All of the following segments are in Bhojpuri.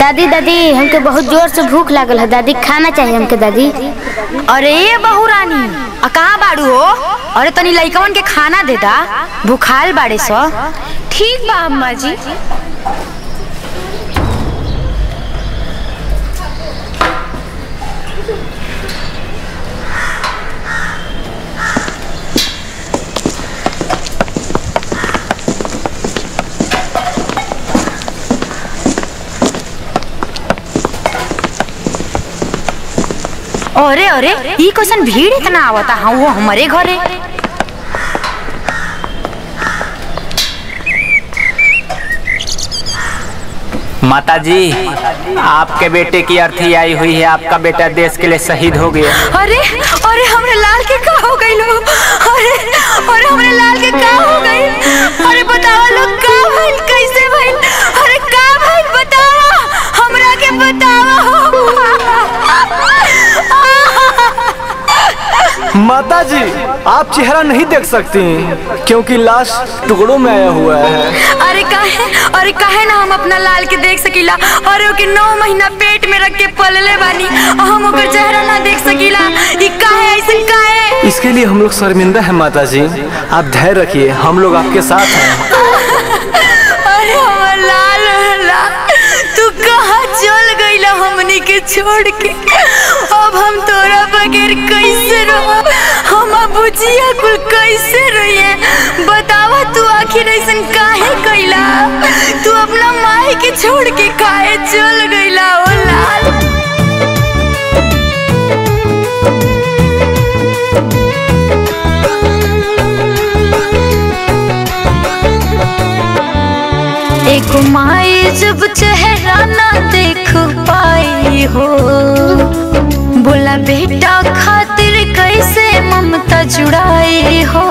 दादी दादी हमके बहुत जोर से भूख लागल है दादी खाना चाहिए हमके दादी अरे ये बहू रानी आ कहाँ बाड़ू हो अरे तनी लइकवन के खाना दे दा भूखाल बाड़े सो ठीक बा अम्मा जी अरे अरे ई कैसन भीड़ इतना आवता हाँ वो हमारे घरे माता जी आपके बेटे की अर्थी आई हुई है आपका बेटा देश के लिए शहीद हो गया अरे अरे हमरे लाल के का हो गई लो अरे अरे हमरे लाल के का हो गई अरे बताओ लोग का भइल कैसे भइल अरे का भइल बताओ हमरा के बताओ माता जी आप चेहरा नहीं देख सकती क्योंकि लाश टुकड़ों में आया हुआ है अरे काहे अरे काहे ना हम अपना लाल के देख सकीला अरे ओके नौ महीना पेट में रख के पलले बानी और हम ओकर चेहरा ना देख सकीला ई काहे ऐसे काहे इसके लिए हम लोग शर्मिंदा है माता जी आप धैर्य रखिए हम लोग आपके साथ हैं अरे हमर लाल रहला तू कहाँ चल गईला हमनी के छोड़ के अब हम तोरा बगैर कैसे रहो हम बुझिया कुल कैसे रहिए बतावा तू आखिर ऐसन काहे कैला तू अपना माई के छोड़ के काहे चल गईला ओ लाल एक माई जब चेहरा ना देख पाई हो बोला बेटा खातिर कैसे ममता जुड़ाई हो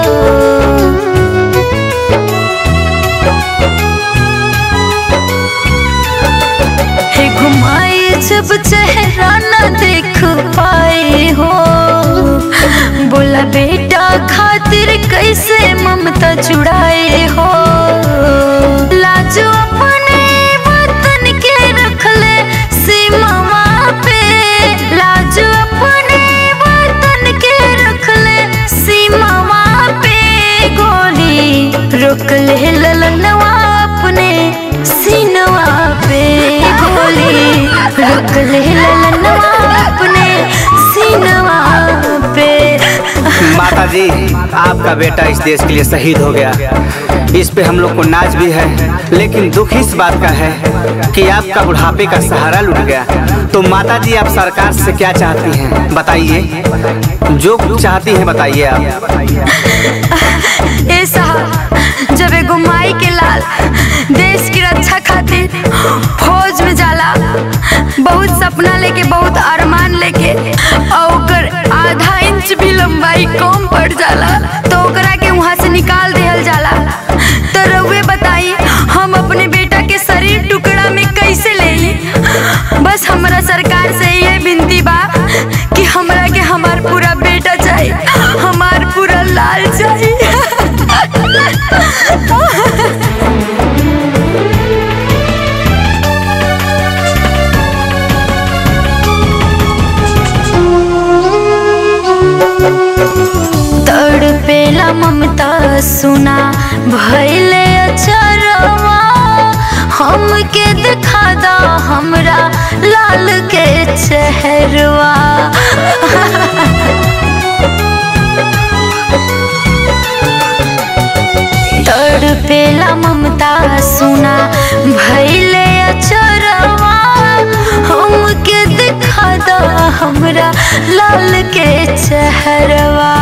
हे घुमाई जब चेहरा ना देख पाई हो बोला बेटा खातिर कैसे ममता जुड़ाए हो लाजो अपने वतन के रख ले सीमावा पे लाजो अपने वतन के रख ले सीमावा पे गोली रोक ले ललनवा अपने सीनवा पे गोली रोक ले ललनवा अपने सीनवा पे माता जी आपका बेटा इस देश के लिए शहीद हो गया इस पे हम लोग को नाच भी है लेकिन दुख इस बात का है कि आपका बुढ़ापे का सहारा लुट गया तो माता जी आप सरकार से क्या चाहती हैं बताइए जो कुछ चाहती हैं बताइए आप ए साहब जब एगो माई के लाल देश की रक्षा खातिर फौज में जाला बहुत सपना लेके बहुत अरमान लेके और ओकर आधा इंच भी लंबाई कम पड़ जाला तो ओकरा के वहाँ से निकाल देहल जाला तो रउए बताई हम अपने बेटा के शरीर टुकड़ा में कैसे ले बस हमरा सरकार से ये विनती बा कि हमरा के हमार पूरा बेटा चाहिए हमार पूरा लाल चाहिए तड़पेला ममता सुना भैले अचरवा हमके दिखा दा हमरा लाल के चेहरवा तड़पेला ममता सुना भैले अचरवा हमके दिखा दा हमरा लाल के चेहरवा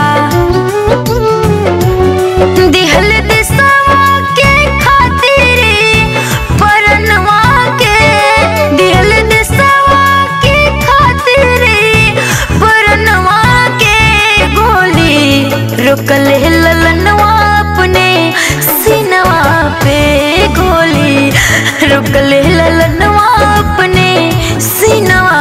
दिहल दिसवा के खातिर परनवा के दिहल दिसवा के खातिर परनवा के गोली रुकल ललनवा अपने सीनवा पे गोली रुकल ललनवा अपने सीनवा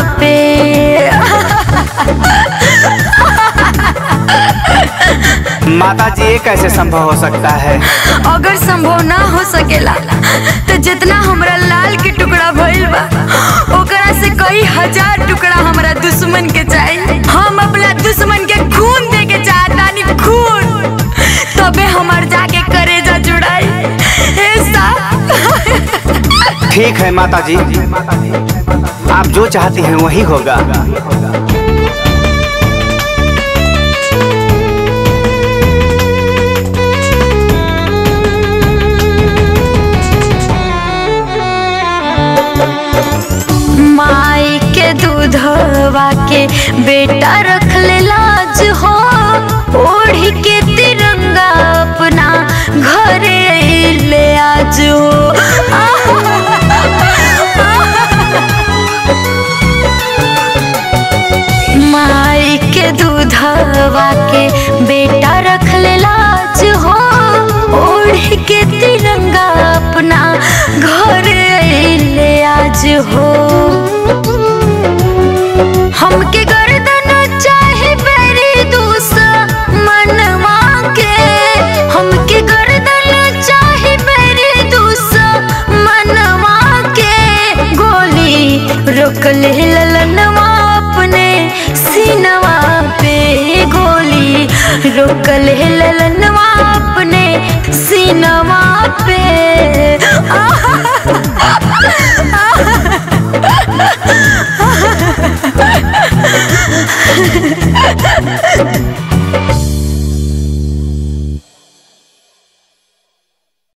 पे माता जी ये कैसे संभव हो सकता है अगर संभव ना हो सकेला तो जितना हमरा लाल के टुकड़ा भइल बा ओकरा से कई हजार टुकड़ा हमरा दुश्मन के चाहिए हम अपना दुश्मन के खून दे के चाहतानी खून तबे हमार जाके करेजा जुड़ाई ए साहब ठीक है माता जी आप जो चाहती हैं वही होगा माई के दूधवा के बेटा रख ले लाज हो ओढ़ी के तिरंगा अपना घरे ले आज हो माई के दूधवा के बेटा रख ले लाज हो ओढ़ी के तिरंगा अपना घरे ले आज हो हमके गर्दन चाहे बेरी दुश्मनवा के हमके गर्दन चाहे बेरी दुश्मनवा के गोली रोक ले ललनवा अपने सीनवा पे गोली रोक ले ललनवा अपने सीनवा पे आहा